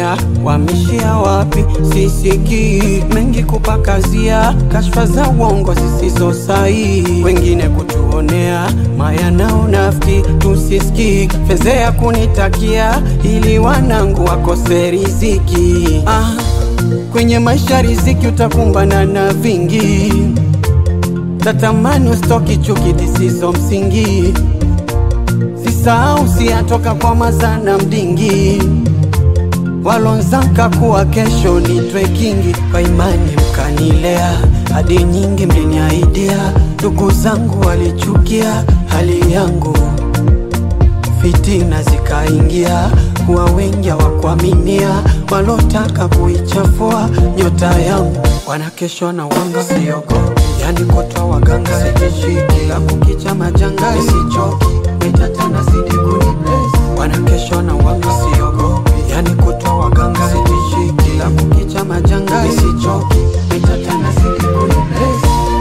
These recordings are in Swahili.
kutuonea, wameshia wapi? Sisikii mengi kupakazia, kashfa za uongo zisizo sahihi, wengine kutuonea maya na unafiki, tusisikii fezea kunitakia, ili wanangu wakose riziki. Ah, kwenye maisha riziki utakumbana na vingi, tatamani usitoki chuki zisizo msingi Sisahau siyatoka kwa mazana mdingi walonzanka kuwa kesho nitwe kingi kwa imani mkanilea hadi nyingi mliniaidia ndugu zangu walichukia hali yangu fitina zikaingia kuwa wengi hawakuaminia walotaka kuichafua nyota yangu wanakeshwa na wanga siogopi yani kutwa waganga sitishiki la kukicha majanga sichoki mitatana sidi kunibless wanakeshwa na wanga siogopi yani kutwa waganga sitishiki la kukicha majanga sichoki mitatana sidi kunibless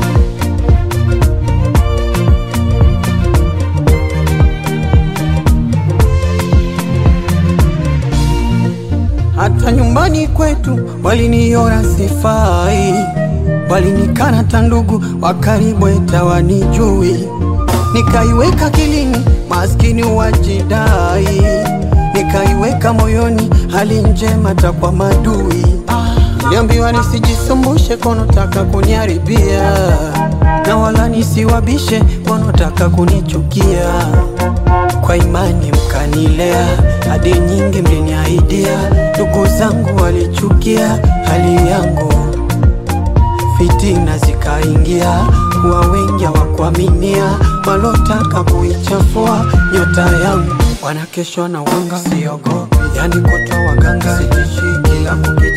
hata nyumbani kwetu waliniona sifai, walinikana hata ndugu wa karibu eta wanijui, nikaiweka kilini maskini wajidai, nikaiweka moyoni hali njema hata kwa madui. Niliambiwa nisijisumbushe konotaka kuniharibia, na wala nisiwabishe konotaka kunichukia kwa imani mkanilea, hadi nyingi mliniahidia, ndugu zangu walichukia hali yangu, fitina zikaingia, kuwa wengi hawakuaminia, walotaka kuichafua nyota yangu, wanakeshwa na wanga, siogopi yani kutwa waganga, sitishiki la kukicha